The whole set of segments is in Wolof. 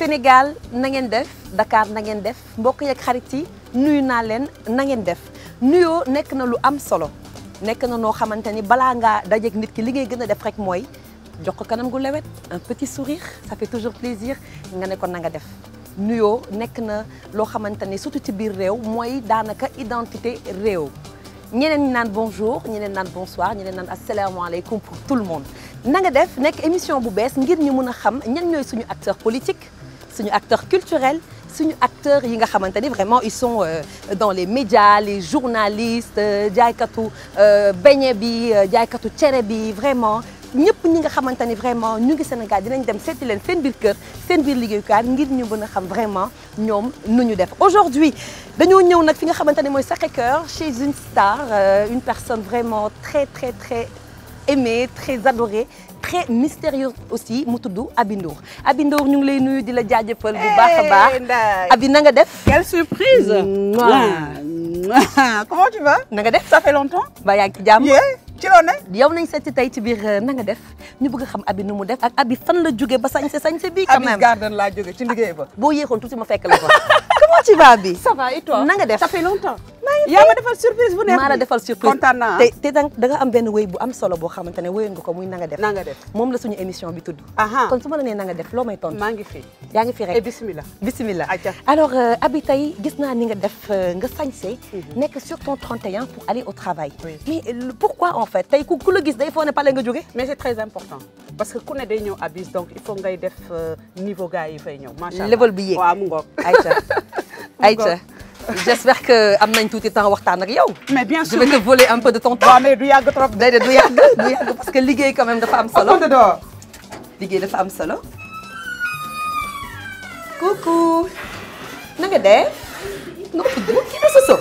Sénégal na ngeen def Dakar na ngeen def mbokk yeeg xarit yi nuyu naa leen na ngeen def nuyoo nekk na lu am solo nekk na noo xamante ni balaa ngaa dajeeg nit ki li ngay gën a def rek mooy jox ko kanam gu lewet un petit sourire ça fait toujours plaisir nga ne ko na nga def nuyoo nekk na loo xamante ni surtout ci biir réew mooy daanaka identité réew ñeneen ñi naan bonjour ñeneen naan bonsoir ñeneen naan asalaamaaleykum pour tout le monde na nga def nekk émission bu bees ngir ñu mën a xam ñan ñooy suñu acteur politique suñu acteur culturel suñu acteurs yi nga xamante ni vraiment ils sont euh, dans les médias les journalistes jaaykatu beñe bi jaaykatu cere bi vraiment ñëpp ñi nga xamante ni vraiment ñu ngi Sénégal dinañ dem seeti leen seen biir kër seen biir liggéeyukaay ngir ñu mën a xam vraiment ñoom nu ñu def aujourd'hui dañoo ñëw nag fi nga xamante ni mooy Sacré-Cœur chez une star euh, une personne vraiment très très très aimée très adorée très mystérieuse aussi mu tudd Aby Ndour Aby Ndour ñu ngi lay nuyu di la jaajëfal bu baax a baax Aby na nga def Quelle surprise Comment tu vas na nga def Ça fait longtemps ba yaa ngi ci jàmm Yeah ci loo ne yow nañ seeti tey ci biir na nga def ñu bëgg a xam Aby nu mu def ak Aby fan la jóge ba sañse sañse bii quand Abyss même Garden laa jóge ci liggéey ba boo yéexoon tuuti ma fekk la fa comment tu vas Aby Ça va et toi na nga def Ça fait longtemps yaa ma defal surprise bu neex maa la bi. defal surprise kontaan naa te te da nga am benn wéy bu am solo boo xamante ne wéyoon nga ko muy na nga def na nga def moom la suñu émission bi tudd aha kon su ma la nee na nga def loo may tontu maa ngi fi yaa ngi fi et rek bismillah bismillah Aïcha. alors euh, Aby tey gis naa ni nga def euh, nga sañse nekk sur ton 31 pour aller au travail Oui. mais euh, pourquoi en fait tey ku ku la gis day foo ne pale nga jóge mais c'est très important parce que ku ne day ñëw Abyss donc il faut ngay def euh, niveau gars yi fay ñëw macha allah Level bi yéeg. waaw mu ngoog Aïcha Aïcha j'espère que am nañ tuuti temps waxtaan ak yow mais bien je sûr vais te voler un peu de ton temps waaw mais du yàgg trop déedéet du yàgg du yàgg parce que liggéey quand même dafa am solo Open the door liggéey dafa am solo coucou na nga def nga tudd kii la Soso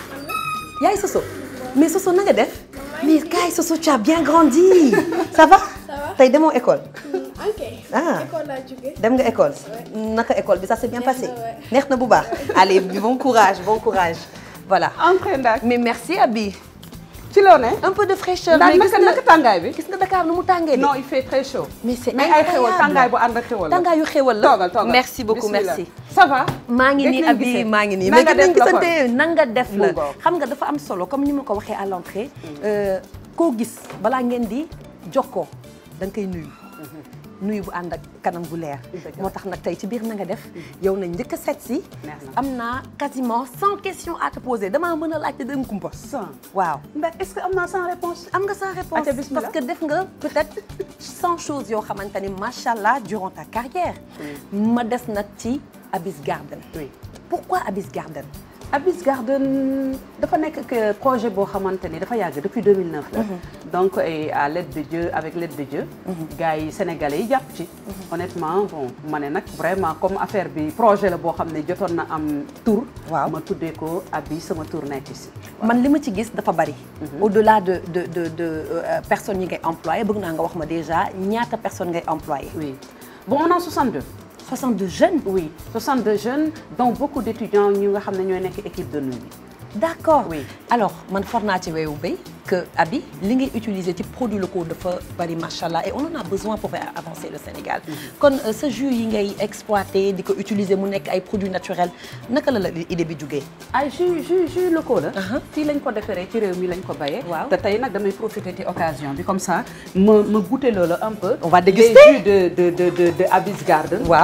yaay Soso mais Soso na nga def mais kaay Soso tu as bien grandi ça va Ça va tey demoo école ok. Ah. école laa jóge. dem nga école naka école bi ça s'est bien Neex passé na, ouais. neex na bu baax allez bon courage bon courage voilà entrée ndax mais merci Aby ci loo ne un peu de fraîcheur ndax mais gis naka nga naka tàngaay bi gis nga Dakar nu mu tàngee de non il fait très chaud mais c'est mais ay xewal incroyable. tàngaay bu ànd ak xewal la tàngaayu xéwal la toogal toogal merci beaucoup Bismillah. merci ça va maa ngi Gëj nii nañ Aby gisee. maa ngi nii Na mais nga gën nañ def la kon. gisante na nga def la Mu ngoog. xam nga dafa am solo comme ni ma ko waxee à l'entrée euh, koo gis balaa ngeen di jokkoo da nga koy nuyu nuyu bu ànd ak kanam gu leer Dëgg la. moo tax nag tey ci biir na nga def yow nañ njëkk a seet si Neex na. am naa quasiment cent questions à te poser damaa mën a laajte dem kumpa Sans. waaw ndax est-ce que am naa sans réponse am nga sa réponse Aca, bismillah. parce que def nga peut-être cent choses yoo xamante ni macha allah durant ta carrière ma des nag ci Abyss Garden oui pourquoi Abyss Garden Abyss Garden dafa nekk que projet boo xamante ni dafa yàgg depuis 2009 la donc et à l'aide de Dieu avec l'aide de Dieu gars yi sénégalais yi jàpp ci honnêtement bon ma ne nag vraiment comme affaire bi projet la boo xam ne jotoon na am tour Waaw. ma tuddee ko Abyss sama tour nekk si man li ma ci gis dafa bari au-delà de de de de euh, personnes yi ngay employé bëgg naa nga wax ma déjà ñaata personnes ngay employé oui bon on a 62 62 jeunes oui 62 jeunes dont beaucoup d'étudiants ñu nga xam ne ñooy nekk équipe de nuit bi d'accord Oui. alors man for naa ci weewu béy que Aby li ngay utiliser ci produits locaux dafa bari macha allah et on en a besoin pour faire avancer le Sénégal kon euh, sa jus yi ngay exploiter di ko utiliser mu nekk ay produits naturels naka la la idée bi jugee ay jus jus jus locaux la. Uh-huh. fii lañ ko defaree ci réew mi lañ ko bayee. Waaw. te tey nag damay profiter ci occasion bi comme ça ma ma goûter loola un peu. On va les déguster. jus de de de de de Abyss Garden. waaw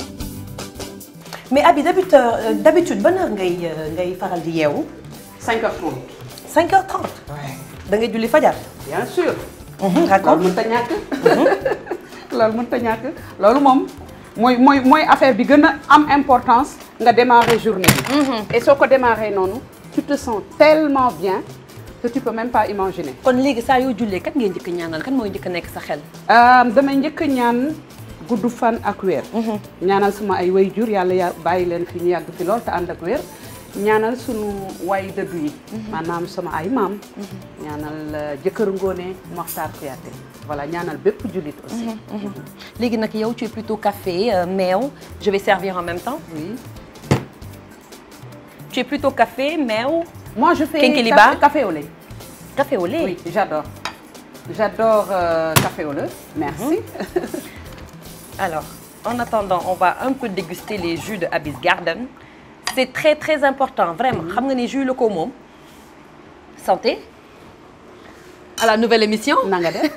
mais Aby d'habitude euh, d'habitude ban heure ngay euh, ngay faral di yeewu 5h30. 5h30 da ngay julli fajar bien sûr. d'accord loolu mënut a ñàkk. loolu mënut a ñàkk loolu moom mooy mooy mooy affaire bi gën a am importance nga démarrer journée bi. et soo ko démarrer noonu tu te sens tellement bien que tu peux même pas imaginer. kon léegi saa yoo jullee kat ngay njëkk ñaanal kan mooy njëkk nekk sa xel Euh, damay njëkk a ñaan gudd fan ak weer. ñaanal suma ay way jur yàlla ya bàyyi leen fi ñu yàgg fi lool te ànd ak weer. ñaanal sunu way dëddu yi. maanaam sama ay maam. ñaanal euh, jëkkër ngoone Mokhtar Kouyaté voilà ñaanal bépp jullit aussi. léegi nag yow tu es plutôt café euh, meew je vais servir en même temps oui. tu es plutôt café meew moi je fais Kinkeliba. café, café au lait. café au lait oui j'adore j'adore euh, café au lait. merci. alors en attendant on va un peu déguster les jus de Abyss Garden c'est très très important vraiment xam nga ni jus locaux moom santé à la nouvelle émission na nga def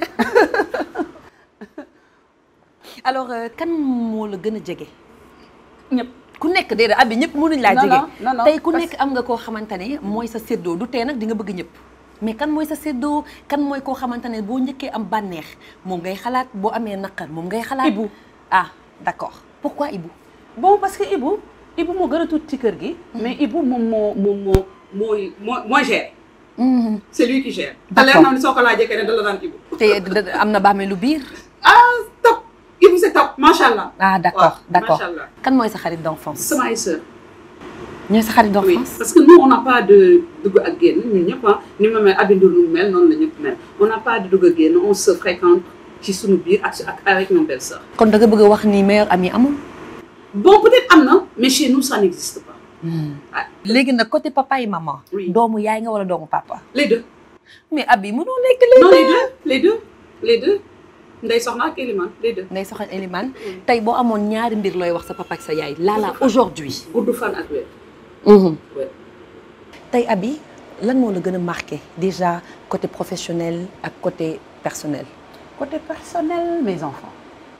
alors euh, kan moo la gën a jege ñëpp ku nekk déedéet abi ñëpp mënuñ laa Non, jege non, non, non, tey ku parce- nekk am nga koo xamante ne mooy sa séddoo du tee nag di nga bëgg ñëpp mais kan mooy sa séddoo kan mooy koo xamante ne boo njëkkee am bànneex moom ngay xalaat boo amee naqar moom ngay xalaat Ibou. ah d'accord pourquoi Ibou bon parce que Ibou Ibou moo gën a tuuti ci kër gi. mais Ibou moom moo moom moo mooy moo mooy gère. c'est lui qui gère. te D'accord. leer na ni soo ko laajee keneen da la naan Ibou. te da- am na bàmmeelu biir ah top Ibou c'est top macha allah. ah d'accord waaw, d'accord macha allah. kan mooy sa xarit d'enfance sama ay sœur. ñooy sa xarit oui d'enfance parce que nous on n'a pas de dugg ak génn ñun ñëpp ah ni ma mel Abindour nu mu mel noonu la ñëpp mel on n'a pas de dugg ak génn on se fréquente ci suñu biir ak ak avec nos belles-sœurs. kon da nga bëgg a wax ni meilleur ami amul bon peut-être am na mais chez nous ça n'existe pas. ah léegi nag côté papa et maman Oui. doomu yaay nga wala doomu papa les deux. mais abi mënoo nekk léegi non les deux les deux les deux Ndeye Soxna ak Elimane les deux. Ndeye Soxna Elimane tey boo amoon ñaari mbir looy wax sa papa ak sa yaay laala aujourd'hui gudd fan ak wér. ouais. tey abi lan moo la gën a marqué déjà côté professionnel ak côté personnel Côté personnel, mes enfants.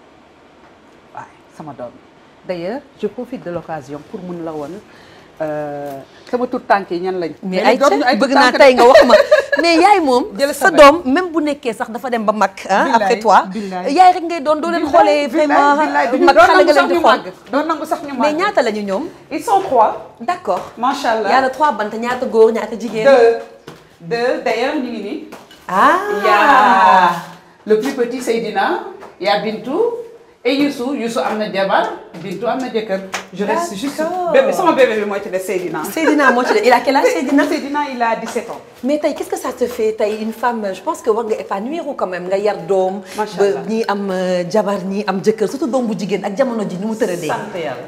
Ouais, sama doom D'ailleurs, je profite de l'occasion pour mun la woon euh, sama tout tànk yi ñan lañ. mais léegi ay dootuñu ay bëgg tout naa tànk tey nga wax ma mais yaay moom Jël sa sa doom même bu nekkee sax dafa dem ba mag ah Billaay, après toi billaay. yaay rek ngay doon doo leen xoolee vraiment mag xale nga leen di xool doon nangu sax ñu màgg. mais ñaata lañu ñoom Ils sont trois. d'accord Macha allah. yàlla trois bant ñaata góor ñaata jigéen Deux. Deux. D'ailleurs, ñu ngi nii. ah Il y a le plus petit Seydina, il y a Bintou et Youssou. Youssou am na jabar, Bintou am na jëkkër. Je reste juste D'accord. bébé sama bébé bi mooy ci des Seydina. Seydina moo ci de il a quel âge Seydina Seydina il a 17 ans. mais tey qu'est-ce que ça te fait tey une femme je pense que war nga épanouir quand même nga yar doom Macha ba Allah. ñii am euh, jabar ñii am jëkkër surtout doom bu jigéen ak jamono ji ni mu tëradee sant yàlla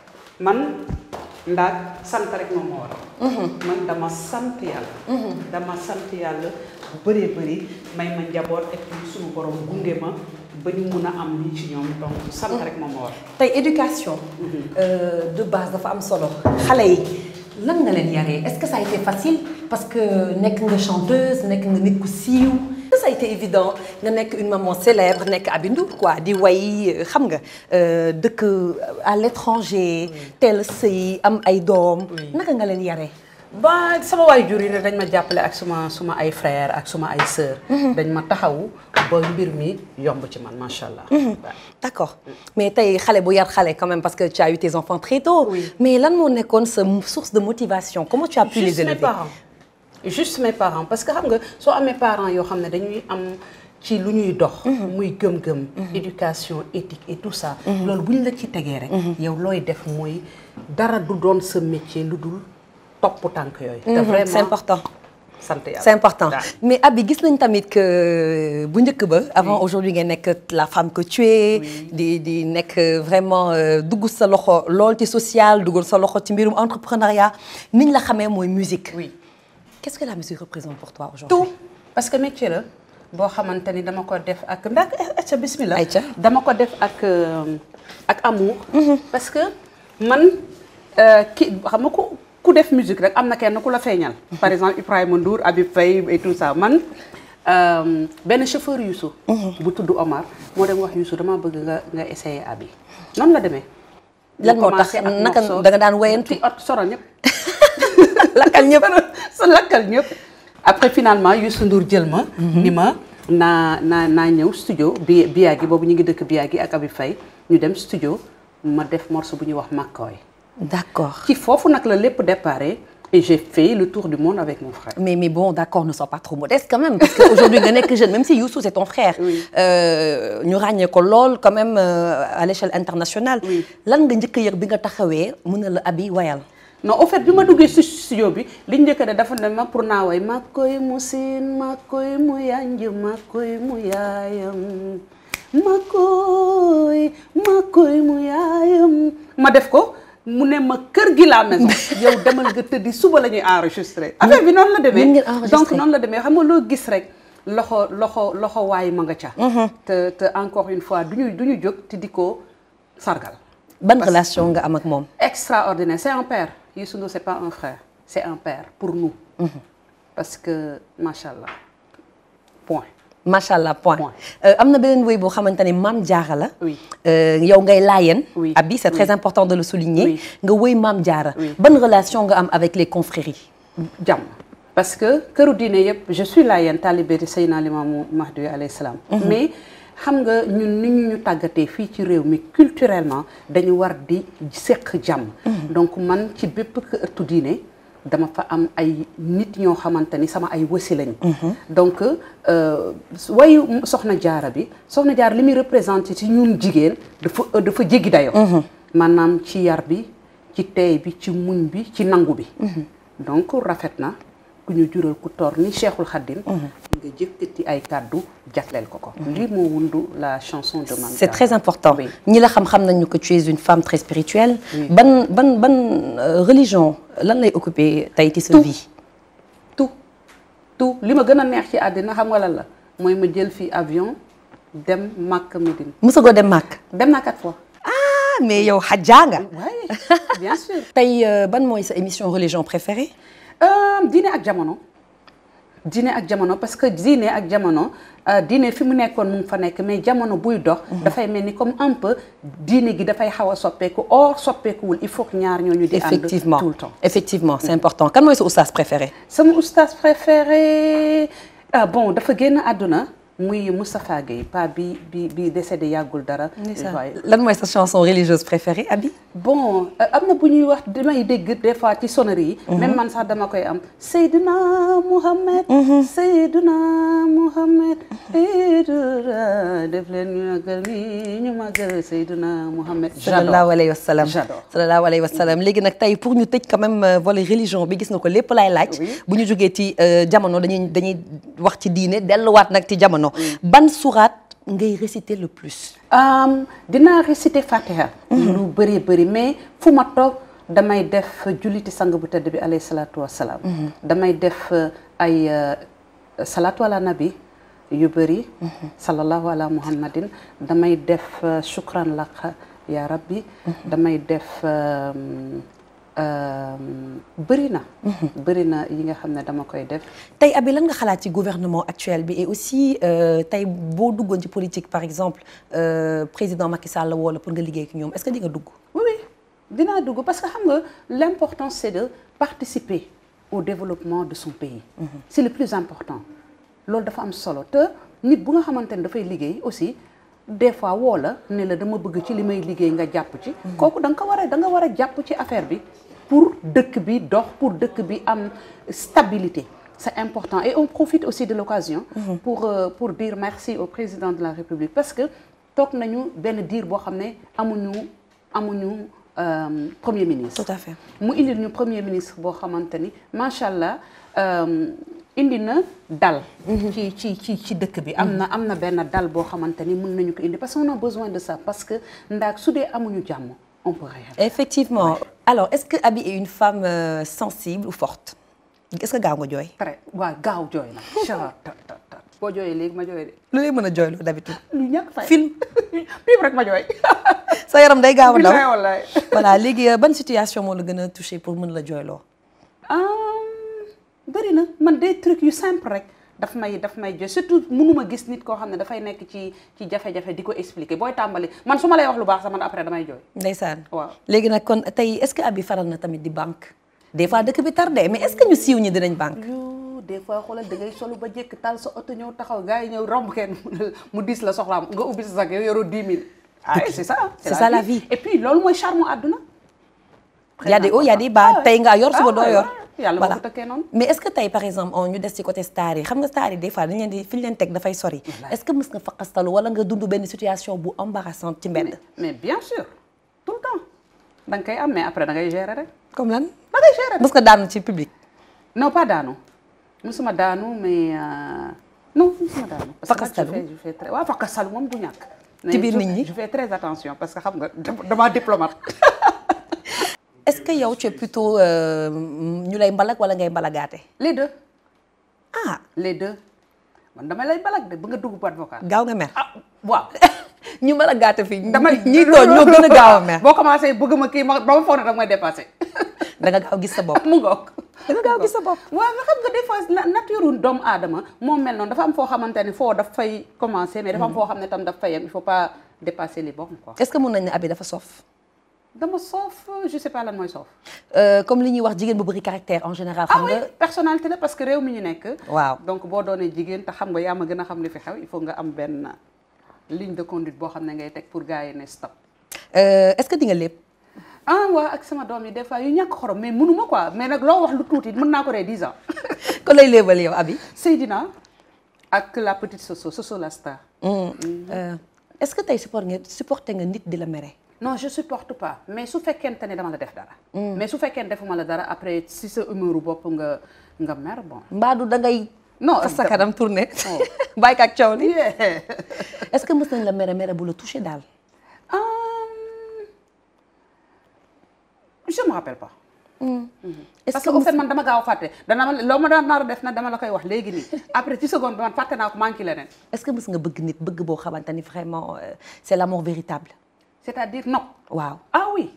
man ndax sant rek moom moo waral. man dama sant yàlla. dama sant yàlla bu bëree bëri may ma njaboot et puis suñu borom gunge ma ba ñu mun a am lii ci ñoom donc sant rek moom moo waral. tey éducation euh, de base dafa am solo xale yi lan nga leen yaree est-ce que ça a été facile parce que nekk nga chanteuse nekk nga nit ku siiw est-ce que ça a été évident nga nekk une maman célèbre nekk Aby Ndour quoi di way xam nga euh, dëkk à l'étranger teel a sëy am ay doom naka nga leen yaree ba sama waajur yi ne dañ ma jàppale ak suma suma ay frères ak suma ay sœurs. dañ ma taxawu ba mbir mi yomb ci man macha allah. waaw. D'accord mais tey xale bu yar xale quand même parce que tu as eu tes enfants très tôt Oui. mais lan moo nekkoon sa source de motivation comment tu as pu les juste mes élever parents juste mes parents parce que xam nga soo amee parents yoo xam ne dañuy am ci lu ñuy dox muy gëm-gëm éducation éthique et tout ça loolu bu ñu la ci tegee rek yow looy def mooy dara du doon sa métier lu dul topp tànk yooyu te vraiment c'est important sant yàlla c'est important waaw. mais Aby gis nañ tamit que bu njëkk ba avant aujourd'hui nga nekk la femme que tu es di di nekk vraiment euh, dugg sa loxo lool ci social duggal sa loxo ci mbirum entrepreneuriat niñ la xamee mooy musique oui qu'est-ce que la musique représente pour toi aujourd'hui tout parce que métier la boo xamante ni dama ko def ak ndax acca bismillah Aïcha. dama ko def ak euh, ak amour parce que man euh, ki xam nga ku ku def musique rek am na kenn ku la feeñal par exemple Ibrahima Ndour Habib Faye et tout ça man euh, benn chauffeur Youssou bu tudd Omar moo dem wax Youssou dama bëgg nga nga essayer Aby noonu la demee lan ñu moo tax commencé ak naka morceau. da nga daan woyantu ci ot soro ñëpp lakkal ñëpp sa lakkal ñëpp après finalement Youssou Ndour jël ma ni ma naa naa naa ñëw studio bi Biagi boobu ñu ngi dëkk Biagi ak Abi Faye ñu dem studio ma def morceau bu ñuy wax Makoy d'accord ci foofu nag la lépp déparé et j'ai fait le tour du monde avec mon frère mais mais bon d'accord ne sois pas trop modeste quand même parce que aujourd'hui nga nekk jeune même si Youssou c'est ton frère Oui. euh, ñu ràññee ko lool quand même euh, à l'échelle internationale Oui. lan nga njëkk a yëg bi nga taxawee mën na la Aby wayal non au fait bi ma duggee si studio bi li njëkk de dafa ne ma pour naa way ma koy mu siin ma koy mu yanj ma koy mu yaayam ma koy ma koy mu yaayam ma def ko mu ne ma kër gi la maison yow demal nga tëddi suba la ñuy enregistré affaire bi noonu la Ngeen demee ngeen enregistré. donc noonu la demee xam nga loo gis rek loxo loxo loxo waay ma nga ca te te encore une fois du ñu du ñu jóg te di ko sargal ban relation nga am ak moom extraordinaire c'est un père Youssou Ndour c'est pas un frère c'est un père pour nous parce que macha allah point macha allah point Point. Euh, am na beneen woy boo xamante ne maam jaara la Oui. Euh, yow ngay laayeen Oui. abi c'est Oui. très important de le souligner Oui. nga woy maam jaara Oui. ban relation nga am avec les confréries jàmm parce que këru diine yëpp je suis laayeen talibé de Seydina Limaamu Mahdi alayhi salaam mais xam nga ñun ni ñu ñu tàggatee fii ci réew mi culturellement dañu war di seq jàmm donc man ci bépp këru diine dama fa am ay nit ñoo xamante ni sama ay wasi lañ donc euh, wayu soxna jaara bi soxna jaara li muy représenté ci ñun jigéen dafa dafa jéggi dayo maanaam ci yar bi ci teey bi ci muñ bi ci nangu bi donc rafet na ku ñu jural ku tor ni Cheikhul Khadim nga jëkkati ay kàddu jagleel ko ko lii moo wundu la chanson de Mame c'est Diarra. très important Oui. ñi la xam-xam nañu que tu es une femme très spirituelle Oui. ban ban ban euh, religion lan lay occuper tey ci sa Tout. vie tout tout li ma gën a neex ci àddina xam nga lan la mooy ma jël fii avion dem Makka Médine mësagoo dem màkk dem naa quatre fois ah mais yow xajaa nga waaye bien sûr tey euh, ban mooy sa émission religion préférée Euh, diine ak jamono diine ak jamono parce que diine ak jamono euh, diine fi mu nekkoon mu ngi fa nekk mais jamono buy dox dafay mel ni comme un peu diine gi dafay xaw a soppeeku or soppeekuwul il faut que ñaar ñooñu di ànd effectivement tout le temps effectivement c'est important kan mooy sa oustaz préféré sama oustaz préféré ah bon dafa génn àdduna muy Moustapha Gueye pa bi bi bi décédé yàggul dara waaye lan mooy sa chanson religieuse préférée Abi bon euh, am na bu ñuy wax damay dégg des fois ci sonnerie yi même man sax dama koy am Seydina Mouhamed Seydina Mouhamed Seydina def leen ñu magal ni ñu magal Seydina Mouhamed sallallahu alayhi wa sallam J'adore. sallallahu alayhi wa sallam léegi nag tey pour ñu tëj quand même euh, volet religion bi gis nga ko lépp laay laaj Oui. bu ñu jógee ci euh, jamono dañuy dañuy wax ci diine delluwaat nag ci jamono ban surat ngay réciter le plus Um, dinaa réciter Fatiha lu bëri bëri mais fu ma toog damay def julliti sang bu tëdd bi alayhi salaatu wassalaam damay def euh, ay euh, salaatu ala nabi yu bëri sallallahu ala muhammadin damay def euh, shukran laka ya rabbi damay def euh, euh, bëri na bëri na yi nga xam ne dama koy def tey Abi lan nga xalaat ci gouvernement actuel bi et aussi euh, tey boo duggoon ci politique par exemple euh, président Macky Sall woo la pour nga liggéey ak ñoom est-ce que di nga dugg Oui, oui, dinaa dugg parce que xam nga l'important c'est de participer au développement de son pays. C'est le plus important. loolu dafa am solo te nit bu nga xamante ne dafay liggéey aussi des fois woo la ne la dama bëgg ci li may liggéey nga jàpp ci. kooku da nga ko war a da nga war a jàpp ci affaire bi pour dëkk bi dox pour dëkk bi am stabilité. C'est important et on profite aussi de l'occasion pour euh, pour dire merci au président de la République parce que toog nañu benn diir boo xam ne amuñu amuñu euh, premier ministre. tout à fait mu indi ñu premier ministre boo xamante ni macha allah euh, indi na dal. ci ci ci ci dëkk bi. am na am na benn dal boo xamante ni mën nañu ko indi parce qu'on a besoin de ça parce que ndax su dee amuñu jàmm on peut rien. effectivement alors est-ce que Abi est une femme euh, sensible ou forte est-ce que gaaw nga jooy très waaw gaaw jooy na. ca ta ta ta boo jooyee léegi ma jooy de. lu lay mën a jooyloo d'habitude lu ñàkk fay film film rek ma jooy. sa yaram day gaaw a daw bilaay wallaay. voilà léegi euh, ban situation moo la gën a touché pour mën la jooyloo bëri na man des trucs yu simple rek daf may daf may jox surtout mënuma gis nit koo xam ne dafay nekk ci ci jafe-jafe di ko expliquer booy tàmbali man su ma lay wax lu baax sax man après damay jooy. ndeysaan waaw. léegi nag kon tey est-ce que Abi faral na tamit di banque des fois dëkk bi tardé mais est-ce que ñu siiw ñi dinañ banque yu des fois xoolal da ngay solu ba jekk tal sa oto ñëw taxaw gars yi ñëw romb kenn mu dis la soxlaam nga ubbi sa sac yow yoroo 10 000. ah c'est ça. C'est ça la vie. et puis loolu mooy charme àdduna. y a des hauts y a des bas tey nga yor suba doo yor yàlla moo voilà ko tëkkee noonu. mais est-ce que tey par exemple on ñu des ci côté star yi xam nga star yi des fois dañ leen di fi ñu leen teg dafay sori est-ce que mës nga faqastalu wala nga dund benn situation bu embarrassante ci mbedd mais bien sûr tout le temps da nga koy am mais après da ngay gérer rek comme lan da ngay gérer rek. mës nga daanu ci public non pas daanu musuma daanu mais euh, non musuma daanu. parce que Fakkastalu. je fais je fais très waaw fakkastalu moom du ñàkk. Ci biir je- nit ñi? je fais très attention parce que xam nga dama diplomate. est-ce que yow tu es plutôt euh, ñu lay mbalak wala ngay mbalagaate les deux ah les deux man damay lay balak de ba nga dugg boîte vocale. gaaw nga mer ah waaw ñu mën a gàtt fii damay ñi tooñ ñoo gën a gaaw a mer boo commencé bëgg ma kii ma ba ma foog ne danga may dépassé da nga gaaw gis sa bopp mu ngoog da nga gaaw gis sa bopp waaw nga xam nga des fois na- nature doomu aadama moom mel noonu dafa am foo xamante ne foo daf fay commencer mais dafa am foo xam ne tam daf fay yem il faut pas dépasser les bornes quoi est-ce que mën nañ ne abi dafa soof dama soof je sais pas lan mooy soof Euh, comme li ñuy wax jigéen bu bëri caractère en général ah xam oui nga personnalité la parce que réew mi ñu nekk waaw donc boo doonee jigéen te xam nga yaa ma gën a xam li fi xew il faut nga am benn ligne de conduite boo xam ne ngay teg pour gars yi ne stop Euh, est-ce que di nga lépp ah waa ak sama doom yi des fois yu ñàkk xorom mais mënuma quoi mais nag loo wax lu tuuti mën naa ko ree 10 ans ko lay léebal yow abi Seydina ak la petite Soso Soso la star Euh, est-ce que tey support nga supporté nga nit di la mere non je supporte pas mais su fekkente ne dama la def dara mais su fekkee ne defuma la dara après si sa humeur bopp nga nga mer bon mbaadu da ngay Non, fas sa dama- kanam tourné Oh. bàyyi ko ak coow li Yeah. est-ce que mës nañ la mere mere bu la touché daal Hum, je me rappelle pas est-ce parce que que au mës- fait man dama gaaw a fàtte dana ma loo ma daan nar a def na dama la koy wax léegi nii après ci seconde bi man fàtte naa ko manqué leneen est-ce que mës nga bëgg nit bëgg boo xamante ni vraiment euh, c'est l'amour véritable c'est-à-dire non waaw ah oui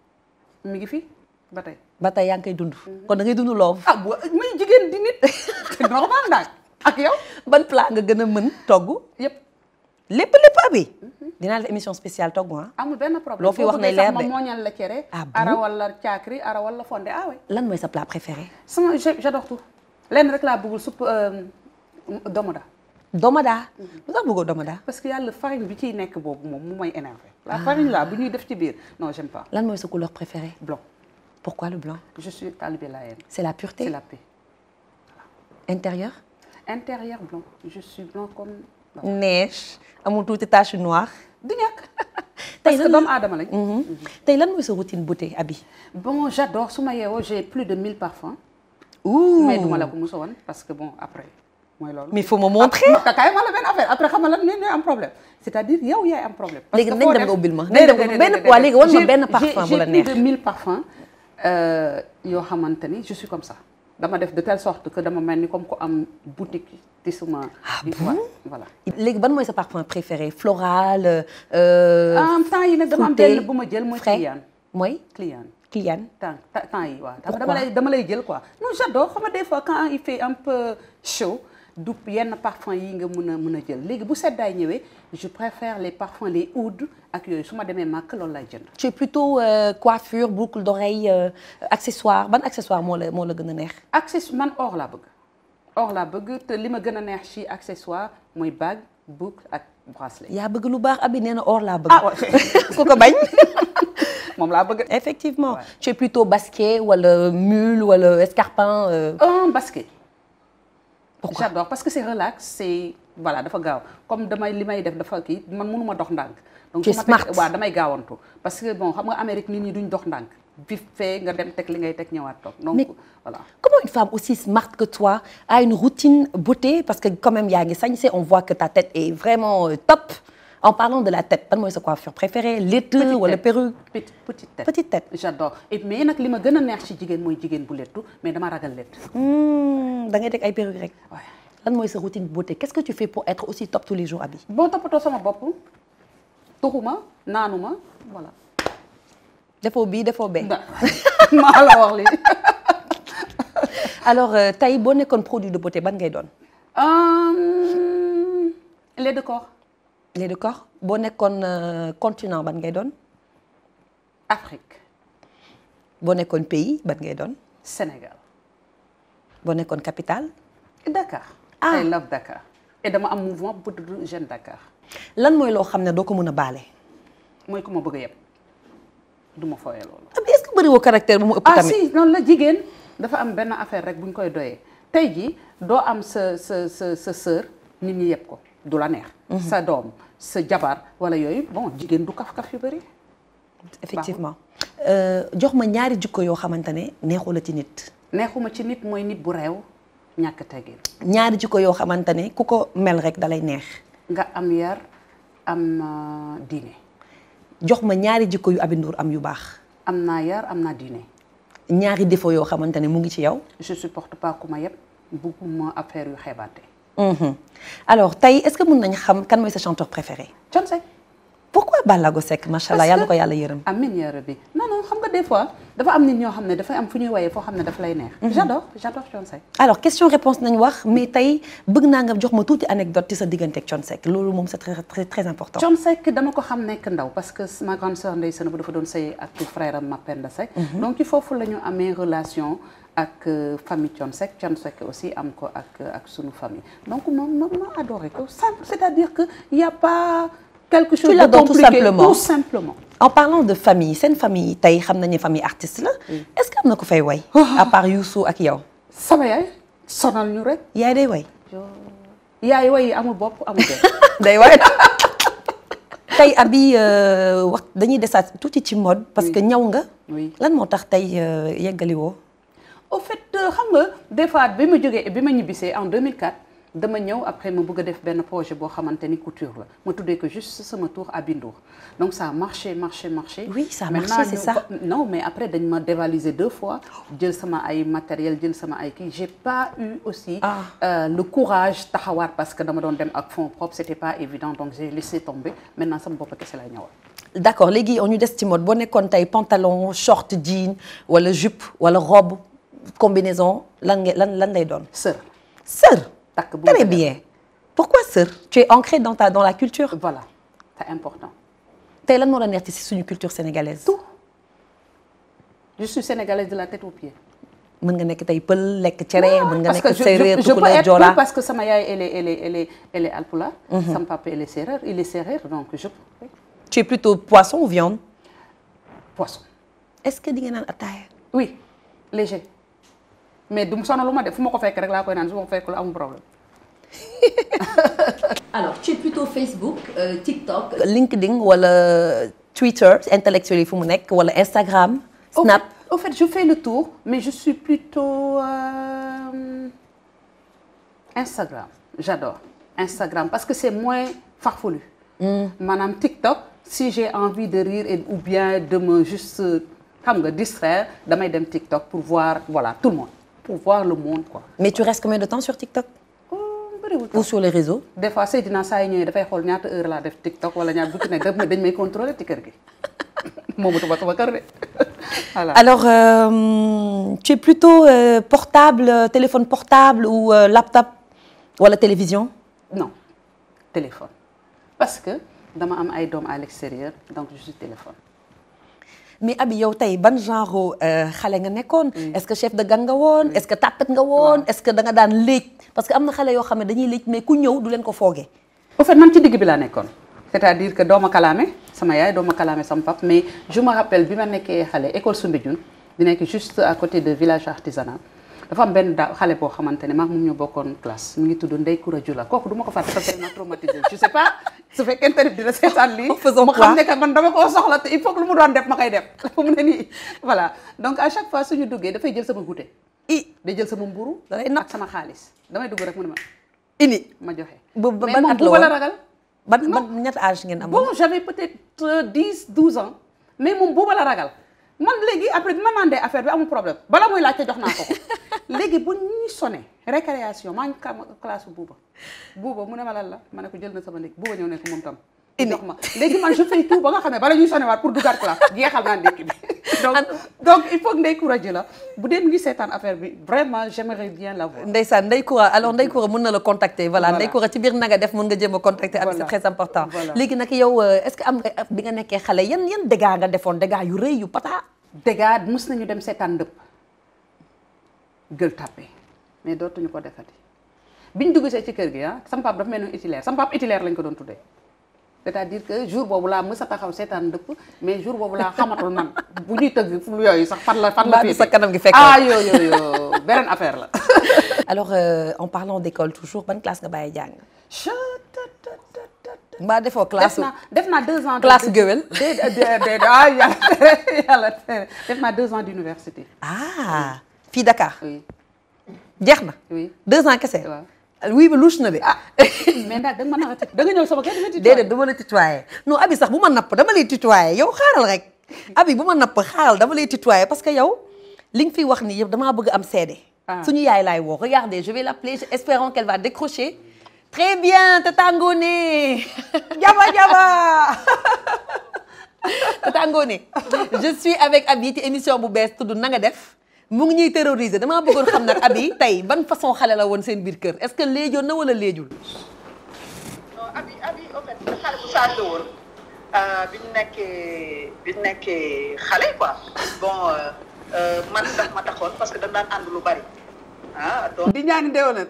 mi ngi fi ba tey ba tey yaa ngi koy dund kon da ngay dund love ah bu muy jigéen di nit c'est normal daal ak yow ban plat nga gën a mën togg yëpp lépp lépp abi dinaa def émission spéciale togg ah amul benn problème Loo fi Boo wax bëggee ne leer sax de. ma mooñal la cere Ah bon ara wala caakri ara wala fonde ah oui lan mooy sa plat préféré sama je- j'adore tout lenn rek laa bëggul supp domoda domada lu tax bëggoo domada parce que yàlla farine bi ciy nekk boobu moom mu may énervé la farine là bu ñuy def ci biir non j'aime pas lan mooy sa couleur préférée blanc pourquoi le blanc je suis talibé laayeen c'est la pureté c'est la paix intérieur intérieur blanc je suis blanc comme neige amul tuuti tache noire du ñàkk Tey parce que lan- doomu aadama lañ Mhm. tey lan mooy sa routine beauté abi bon j'adore su ma yeewoo j'ai plus de 1000 parfums ouh mais duma la ko musa woon parce que bon après mooy loolu mais faut me montrer ah kay ma la benn affaire après xam nga lan ne am problème c'est-à-dire yow yaay am problème. parce Léegi que nañ foo dem def- nga ubbil ma. Nañ déedéet, dem nga- déedéet, benn- déedéet, waa léegi wan ma j'ai- benn parfum j'ai- bu la j'ai neex. plus de 1000 parfums euh, yoo xamante ni je suis comme ça dama def de telle sorte que dama mel ni comme ku am boutique ci suma. Ah di- bon voilà. léegi ban mooy sa parfum préféré floral euh, en temps yi nag dama am fruité, benn bu ma jël mooy frais. client mooy client. client temps temps temps yi waaw Pourquoi dama lay dama lay jël quoi non j'adore xam nga des fois quand il fait un peu chaud du yenn parfum yi nga mën a mën a jël léegi bu seddaay ñëwee je préfère les parfums les oud ak yooyu su ma demee màkk loolu lay jënd tu es plutôt euh, coiffure boucle d'oreille euh, accessoire ban accessoire moo la moo la gën a neex accessoire man or laa bëgg or laa bëgg te li ma gën a neex ci accessoire mooy bague boucle ak bracelet yaa bëgg lu baax abi nee na or laa bëgg ah ouais. ku ko bañ moom laa bëgg effectivement Ouais. tu es plutôt basket wala mule wala escarpin euh, un basket pourquoi j'adore parce que c'est relax c'est voilà dafa gaaw comme damay li may def dafa kii man mënuma dox ndànk donc Tu es su ma teg- smart. waaw damay gaawantu parce que bon xam nga Amérique nit ñi duñ dox ndànk vite fait nga dem teg li ngay teg ñëwaat toog donc Mais- voilà Comment une femme aussi smart que toi a une routine beauté parce que quand même yaa ngi sañse on voit que ta tête est vraiment euh, top en parlant de la tête ban mooy sa coiffure préférée létt Petite wala tête. perruque petite petite tête petite tête j'adore et mais nag li ma gën a neex ci jigéen mooy jigéen bu lettu mais dama ragal lett Hmm, da ngay teg ay perruque rek waaye lan mooy sa routine beauté qu'est-ce que tu fais pour être aussi top tous les jours Abi bon toppatoo sama bopp tuxuma naanuma voilà defoo bii defoo bee da maa la wax lii alors euh, tey boo nekkoon produit de beauté ban ngay doon Euh, lait de corps lait de corps boo nekkoon euh, continent ban ngay doon Afrique boo nekkoon pays ban ngay doon Sénégal boo nekkoon capitale Dakar. Ah. I love Dakar. et dama am mouvement bu tudd Jeune Dakar lan mooy loo xam ne doo ko mën a baale mooy ku ma bëgg a yeb du ma fooyee loolu. Abi est-ce que bëriwoo caractère bu mu ëpp ah tamit si noonu la jigéen dafa am benn affaire rek bu ñu koy doyee tey jii doo am sa sa sa sa sœur nit ñi yeb ko du la neex. sa doom sa jabar wala yooyu bon jigéen du kaf-kaf yu bëri. effectivement Euh, jox ma ñaari jikko yoo xamante ne neexu la ci nit neexuma ci nit mooy nit bu réew ñàkk teggin ñaari jikko yoo xamante ne ku ko mel rek dalay neex nga am yar am euh, diine jox ma ñaari jikko yu Aby Ndour am yu baax am naa yar am naa diine ñaari défaut yoo xamante ne mu ngi ci yow je supporte pas ku ma yeb bugguma affaire yu xeebaate Mhm. alors tey est-ce que mën nañ xam kan mooy sa chanteur préféré Thione Seck Ballago Seck macha allah yàlla ko yàlla yërëm. amiin yaa rabbi non non xam nga des fois dafa am nit ñoo xam ne dafay am fu ñuy woyee foo xam ne daf lay neex. j'adore j'adore Thione Seck. alors question réponse nañ wax mais tey bëgg naa nga jox ma tuuti anecdote ci sa diggante ak Thione Seck loolu moom c'est très très très important. Thione Seck dama ko xam nekk ndaw parce que ma grande sœur Ndeye Sene bu dafa doon sëy ak frère am Mapenda Seck. donc ci foofu la ñu amee relation ak famille Thione Seck Thione Seck aussi am ko ak ak sunu famille donc moom moom ma adoré ko simple c'est-à-dire que y a pas quelque chose de l'adores tout compliqué simplement. tout simplement. en parlant de famille seen famille tey xam nañu famille artiste la. est-ce que am na ko fay way. à part Youssou ak yow. sama yaay sonal ñu rek. yaay day way. yaay way amul bopp amul bopp. day way tey abi wax dañuy desaat tuuti ci mode. parce que ñaw nga. oui lan moo tax tey yeggali woo. au fait xam nga des fois bi ma jógee bi ma ñibbisee en 2004 dama ñëw après ma bëgg a def benn projet boo xamante ni couture la ma tuddee ko juste sama tour à Bindour donc ça a marché marché marché. Oui, ça a Maintenant, marché, c'est ñu- ça. non mais après dañ ma dévaliser deux fois jël sama ay matériel jël sama ay kii j'ai pas eu aussi. Ah. euh, le courage taxawaat parce que dama doon dem ak fonds propres c'était pas évident donc j'ai laissé tomber maintenant sama bopp kese lay ñëwal. d'accord léegi on ñu des ci mode boo nekkoon tey pantalon short jean wala jupe wala robe combinaison lan nga lan lan lay doon. sœur sœur. takk bu très mu bien pourquoi sœur. tu es ancrée dans ta dans la culture. voilà c'est important. tey lan moo la neex ci suñu culture sénégalaise. tout je suis sénégalaise de la tête aux pieds. mën nga nekk tey pël lekk cere mën nga parce que nekk je, séeréer je, je peux tukulóor être joola. plus parce que sama yaay elle est elle est elle est elle est alpulaar. sama papa elle est séeréer il est séeréer donc je peux tu es plutôt poisson ou viande. poisson. est-ce que di nga naan ataaya. oui léger mais du mu sonalu ma def fu ma ko fekk rek laa koy naan su ma ko fekk lu amul problème. Alors, tu es plutôt Facebook, euh, TikTok. LinkedIn wala Twitter intellectuel yi fu mu nekk wala Instagram. Au Snap fait- Au fait, je fais le tour mais je suis plutôt euh, Instagram j'adore Instagram parce que c'est moins farfelu. maanaam TikTok si j'ai envie de rire et ou bien de me juste xam nga distraire damay dem TikTok pour voir voilà tout le monde pour voir le monde quoi. mais tu restes combien de temps sur TikTok oh bëriwul ou sur les réseaux. des fois Seydina saa yi ñëwee dafay xool ñaata heure laa def TikTok wala ñaata bu ci nekk daf may dañ may contrôler ci kër gi moomatuma sama kër de voilà. alors euh, tu es plutôt euh, portable euh, téléphone portable ou euh, laptop wala télévision. non téléphone parce que dama am ay doom à l'extérieur donc je suis téléphone. mais abi yow tey ban genre euh, xale nga nekkoon. est-ce que chef de gang nga woon. est-ce que tàppet nga woon. est-ce que da nga daan léej parce que am na xale yoo xam ne dañuy léej mais ku ñëw du leen ko foogee. au fait man ci digg bi laa nekkoon c'est-à-dire que doo ma kalaame sama yaay doo ma kalaame sama pap mais je me rappelle bi ma nekkee xale école Soumbédioune di nekk juste à côté de village artisanal dafa am benn daa xale boo xamante ne maag moom ñoo bokkoon classe mu ngi tudd Ndeye Koura Jula kooku du ma ko fàtte parce que ma traumatisé je sais pas su fekkente ne dina seetaan lii Faisons ma quoi? xam ne que man dama koo soxla te il faut que lu mu doon def ma koy def fu mu ne nii voilà donc à chaque fois suñu duggee dafay jël sama goûter i day jël sama mburu Da lay napp. ak sama xaalis damay dugg rek mu ne ma ini ma joxe ba ba mais ban moom at la buuba la woon ragal ban ban ñett âge ngeen amoon. bon j'avais peut-être euh, 10 12 ans mais moom buuba la ragal man léegi après bi ma mandee affaire bi amul problème bala muy laajte jox naa ko ko léegi bu ñuy sonné récréation maa ngi kam classe buuba buuba mu ne ma lan la ma ne ko jël na sama ndékki buuba ñëw ne ko moom tam jox ma léegi man je fais tout ba nga xam ne bala ñuy sonné waat pour duggaat classe jeexal naa ndékki bi donc donc il faut que Ndeye Koura ji la bu dee mu ngi seetaan affaire bi vraiment j'aimerais bien l'avoir Ndeysaan Ndeye Koura alors Ndeye Koura mën na la contacter voilà Voilà. Ndeye Koura ci biir na nga def mën nga jéem a contacter Abi c'est Voilà. très important Voilà. léegi nag yow euh, est-ce que am nga bi nga nekkee xale yan yan dégâts nga defoon dégâts yu rëy yu pata dégâts mus nañu dem seetaan ndëpp gël tàppe mais dootuñu ko defati biñ dugg see ci kër gi ah sama pap dafa mel ni itilaire sama pap itilaire lañ ko doon tuddee c'est-à-dire que jour boobu laa mës a taxaw seetaan ndëpp mais jour boobu laa xamatul man bu ñuy tëgg fu yooyu sax fan la fan la Mbaa du féete sa kanam gi fekk ah yoo yoo yoo beneen affaire la alors euh, en parlant d'école toujours ban classe nga bàyyi jàng Chut, tut, tut, tut, tut. mbaa defoo def classe naa def naa deux ans de- classe géwél de de de ah yàlla tere yàlla tere def naa deux ans d'université ah fii Dakar oui jeex na oui deux ans kese waaw oui ba louche na de ah mais ndax da nga mën a da nga ñëw sama kër di déedéet dama lay tutoyer non Abi sax bu ma napp dama lay tutoyer yow xaaral rek Abi bu ma napp xaaral dama lay tutoyer parce que yow li nga fiy wax nii yëpp damaa bëgg am seede Ah. suñu yaay laay woo regardez je vais l'appeler espérant qu'elle va décrocher très bien Tata Ngoné jaba jaba Tata Ngoné je suis avec Abi ci émission bu bees tudd na nga def mu ngi ñuy terroriser damaa bëggoon xam nag Abi tey ban façon xale la woon seen biir kër est-ce que léejoon na wala léejul. non abi abi en fait xale bu sage la woon bi ñu nekkee bi ñu nekkee xale quoi bon man daf ma taxoon parce que dañ daan ànd lu bari ah donc di ñaani ndewalan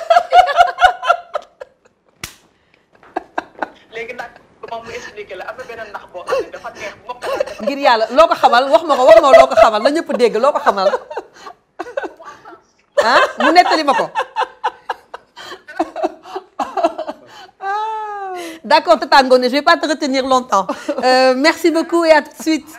léegi nag moom mu expliqué la am na beneen nax boo xam ne dafa neex mbokk laa def ngir yàlla loo ko xamal wax ma ko wax ma loo ko xamal na ñëpp dégg loo ko xamal ah mu nettali ma ko. D'accord Tata Ngoné je vais pas te retenir longtemps Euh, merci beaucoup et à tout de suite.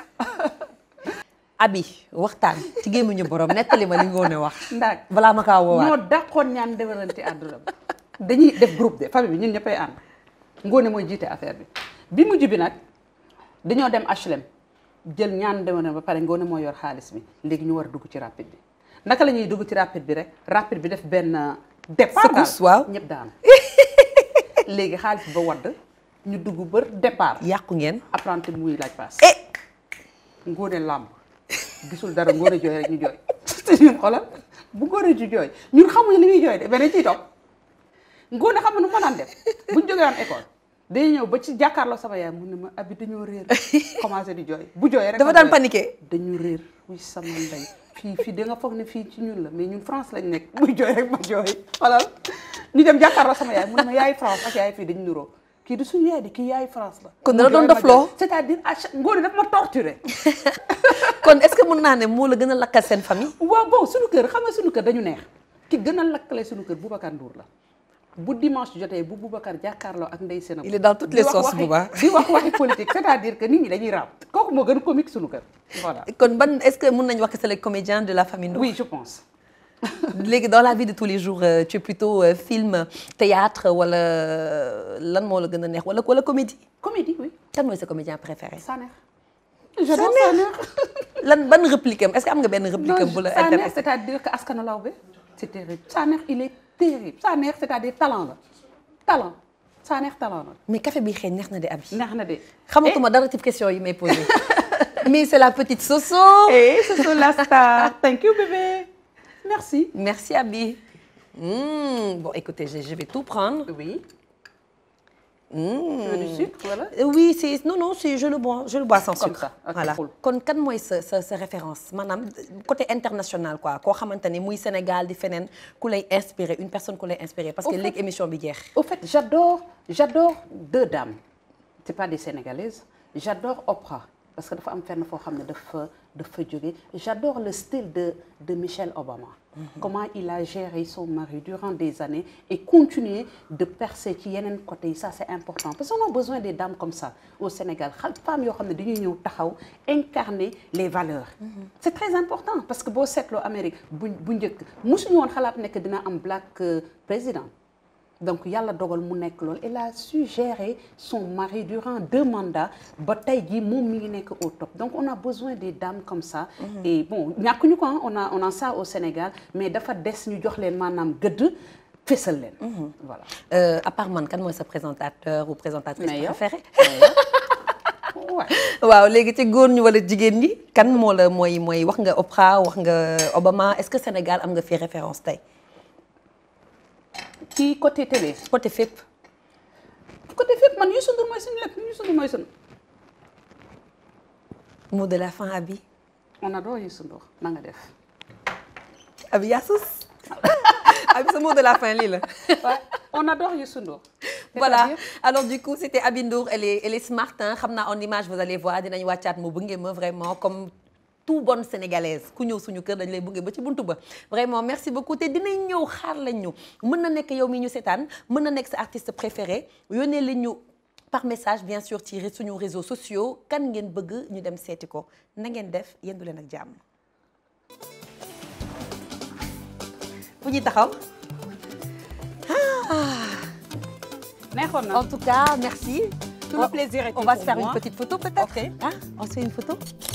Abi waxtaan ci gémmiñu borom nettali ma li Ngoné wax. ndaag balaa ma kaa woowaat. ñoo dàqoon ñaan ndewalanti àdduna dañuy def groupe de famille bi ñun ñëppay ànd Ngoné mooy jiite affaire bi bi mujj bi nag dañoo dem HLM jël ñaan ndewalan ba pare Ngoné moo yor xaalis bi léegi ñu war a dugg ci rapide bi naka la ñuy dugg ci rapide bi rek rapide bi def benn départ daal Secousse, waaw. ñëpp daanu léegi xaalis ba wadd ñu dugg bër départ yàqu ngeen. apprenti bi muy laaj paas eh Ngoné làmb gisul dara Ngoné jooy rek ñu jooy te ñun xoolal bu Ngoné ji jooy ñun xamuñu li muy jooy de beneen ciy topp Ngoné xam nga nu ma daan def buñ jógee woon école day ñëw ba ci jàkkaarloo sama yaay mu ne ma abi dañoo réer commencé di jooy bu jooyee rek dafa ma daan jooy. paniqué. dañu réer wuy sama ndey fii fii da nga foog ne fii ci ñun la mais ñun France lañ nekk buy jooy rek ma jooy xoolal ñu dem jàkkaarloo sama yaay mu ne ma yaay France ak yaay fii dañu nuroo kii du suñu yaay di kii yaay France la Kon mu dala doon jooy ma dofloo. jooy. c'est-à-dire à chaque Ngoné daf ma torturé kon est-ce que mën naa ne moo la gën a lakkal seen famille. waaw bon suñu kër xam nga suñu kër dañu neex ki gën a lakkale suñu kër Boubacar Ndour la bu dimanche jotee bu Boubacar jàkkaarloo ak Ndeye Sénégal Il est dans toutes les sauces, Bouba. di wax waxi politique c'est-à-dire que nit ñi dañuy raam kooku moo gën a comique suñu kër voilà kon ban est-ce que mën nañu wax que c'est le comédien de la famille Ndour. oui je pense léegi dans la vie de tous les jours euh, tu es plutôt euh, film théâtre wala euh, lan moo la gën a neex wala wala comédie. comédie oui kan mooy sa comédien préféré. Sanex j'adore Sanex lan ban réplique am est-ce que am nga benn réplique am bu la Sanex intéressé. c'est-à-dire que askanu lawbe c'est terrible Sanex il est terrible Sanex c'est-à-dire talent la talent Sanex talent la mais café bi xëy neex na de abi. neex na de xamatuma dara ci question yi may posé. mais c'est la petite Soso. et ce sont la star thank you bébé merci merci Abi. Hmm, bon écoutez je, je vais tout prendre. oui Hmm. tu veux du sucre voilà Euh, oui c'est non non c'est je le bois je le bois sans Comme sucre. ça, ok, voilà cool. kon kan mooy sa sa sa référence maanaam côté international quoi koo xamante ne muy Sénégal di feneen ku lay inspiré une personne ku lay inspiré parce que Au fait- léegi émission bi jeex. Au fait, j'adore, j'adore deux dames. C'est pas des Sénégalaises. J'adore Oprah parce que dafa am fenn foo xam ne dafa dafa jóge. J'adore le style de de Michelle Obama. Comment il a géré son mari durant des années et continuer de percer ci yeneen côté yi ça c'est important parce qu'on a besoin des dames comme ça au Sénégal xal femmes yoo xam ne dañuy ñëw taxaw incarner les valeurs. C'est très important parce que boo seetloo Amérique bu bu njëkk mosuñu woon xalaat nekk dina am black euh, président. donc yàlla dogal mu nekk loolu elle a su gérer son mari durant deux mandats ba tey jii moom mi ngi nekk au top donc on a besoin des dames comme ça. et bon ñàkkuñu ko ah on a on a ça au Sénégal mais dafa des ñu jox leen maanaam gëdd fésal leen. voilà. Euh, à part man kan mooy sa présentateur ou présentatrice Mais yow. préférée. Ouais. waaw léegi ci góor ñi wala jigéen ñi kan moo la mooy mooy wax nga Oprah wax nga Obama est-ce que Sénégal am nga fi référence tey ci côté télé. côté fépp. côté fépp man Youssou Ndour mooy suñu lépp Youssou Ndour mooy suñu. mot de la fin Abi. on adore Youssou Ndour na nga def. Abi yaa sus Abi sa mot de la fin lii la. Ouais, on adore Youssou Ndour. voilà C'est-à-dire- alors du coup c'était Abi Ndour elle est elle est smart hein xam naa en image vous allez voir dinañ wàccaat mu bëgge ma vraiment comme tout bonne sénégalaise ku ñëw suñu kër dañ lay bëgge ba ci buntu ba vraiment merci beaucoup te dinañ ñëw xaar lañ ñu mën na nekk yow mi ñu seetaan mën na nekk sa artiste préféré yónnee lañ ñu par message bien sûr ci suñu réseaux sociaux kan ngeen bëgg ñu dem seeti ko na ngeen def yéen du leen ak jàmm fu ñuy taxaw neexoon na. En tout cas, merci. Tout le plaisir était On va pour se faire moi. une petite photo peut-être Ok. Hein On se fait une photo